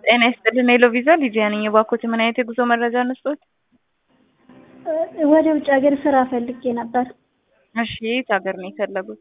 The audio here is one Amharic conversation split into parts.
ጤና ይስጥልን ሄሎ ቪዛ ሊዲያ ነኝ። እባክዎት ምን አይነት የጉዞ መረጃ እንስጥዎት? ወደ ውጭ ሀገር ስራ ፈልጌ ነበር። እሺ የት ሀገር ነው የፈለጉት?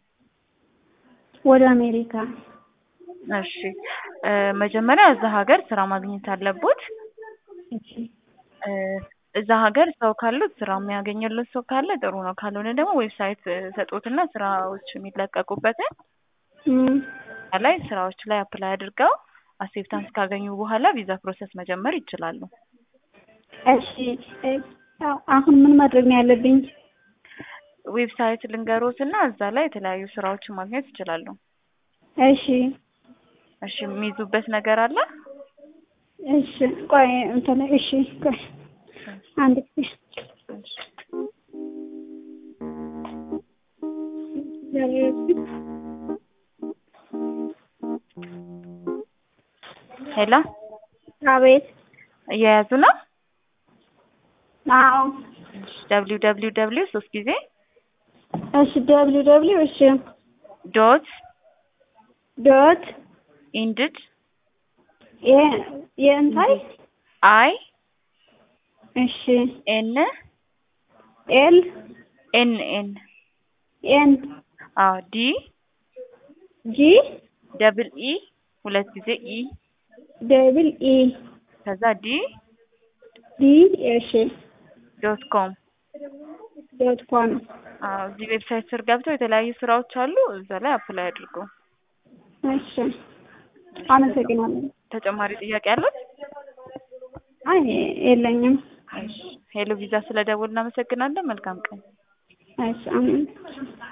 ወደ አሜሪካ። እሺ እ መጀመሪያ እዛ ሀገር ስራ ማግኘት አለቦት። እሺ እ እዛ ሀገር ሰው ካሉት ስራ የሚያገኝለት ሰው ካለ ጥሩ ነው። ካልሆነ ደግሞ ዌብሳይት ሰጦትና ስራዎች የሚለቀቁበትን እም፣ ላይ ስራዎች ላይ አፕላይ አድርገው አክሴፕታንስ ካገኙ በኋላ ቪዛ ፕሮሰስ መጀመር ይችላሉ። እሺ እ አሁን ምን ማድረግ ነው ያለብኝ? ዌብሳይት ልንገሮት እና እዛ ላይ የተለያዩ ስራዎችን ማግኘት ይችላሉ። እሺ እሺ የሚይዙበት ነገር አለ? እሺ ቆይ እንትን እሺ ቆይ አንድ ጊዜ እሺ። ሄሎ አቤት። እየያዙ ነው? አዎ ደብሊው ደብሊው ደብሊው ሶስት ጊዜ እሺ ደብሊው ደብሊው እሺ ዶት ዶት ኢንድድ የ የእንታይ አይ እሺ ኤን ኤል ኤን ኤን ኤን አዎ ዲ ጂ ደብል ኢ ሁለት ጊዜ ኢ ደብል ኢ ከዛ ዲ ዲ እሺ ዶት ኮም ዶት ኮም አዎ እዚህ ዌብሳይት ስር ገብተው የተለያዩ ስራዎች አሉ። እዛ ላይ አፕላይ አድርጉ። እሺ አመሰግናለሁ። ተጨማሪ ጥያቄ አሉት? አይ የለኝም። እሺ ሄሎ ቪዛ ስለደወልን እናመሰግናለን። መልካም ቀን። እሺ አሜን።